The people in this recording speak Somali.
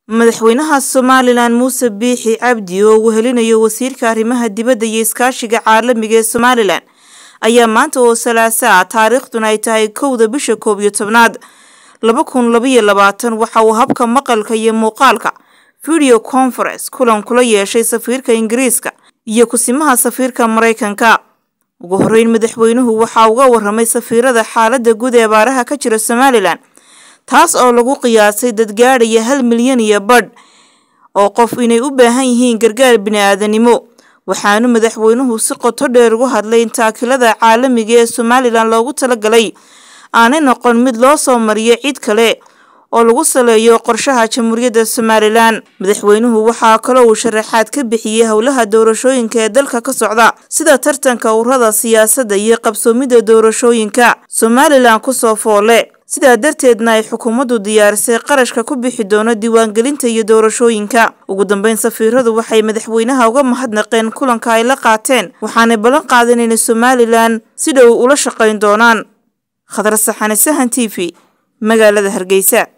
madaxweynaha somalilan muuse biixi cabdi oo uu helinayo wasiirka arrimaha dibadda iyo iskaashiga caalamiga ee somalilan ayaa maanta oo salaasaa taariikhduna ay tahay kowda bisha koob iyo tobnaad laba kun labaiyo labaatan waxa uu habka maqalka iyo muuqaalka video conference kulan kula yeeshay safiirka ingiriiska iyo kusimaha safiirka maraykanka ugu horeyn madaxweynuhu waxaa uga waramay safiirada xaalada guud ee abaaraha ka jira somalilan taas oo lagu qiyaasay dadgaadhaya hal milyan iyo badh oo qof inay u baahan yihiin gargaar bini-aadanimo waxaanu madaxweynuhu si qoto dheer ugu hadlay in taakilada caalamiga ee somalilan loogu talagalay aanay noqon mid loo soo mariyo cid kale oo lagu saleeyo qorshaha jamhuuriyadda somalilan madaxweynuhu waxaa kaloo uu sharaxaad ka bixiyey howlaha doorashooyinka ee dalka ka socda sida tartanka ururada siyaasadda iyo qabsoomidda doorashooyinka somalilan kusoo foole sidaa darteedna ay xukuumaddu diyaarisay qarashka ku bixi doono diiwaangelinta iyo doorashooyinka ugu dambeyn safiiradu waxay madaxweynaha uga mahadnaqeen kulanka ay la qaateen waxaanay ballan qaadeen inay somalilan si dhow ula shaqayn doonaan khadar saxane sahan t v magaalada hargeysa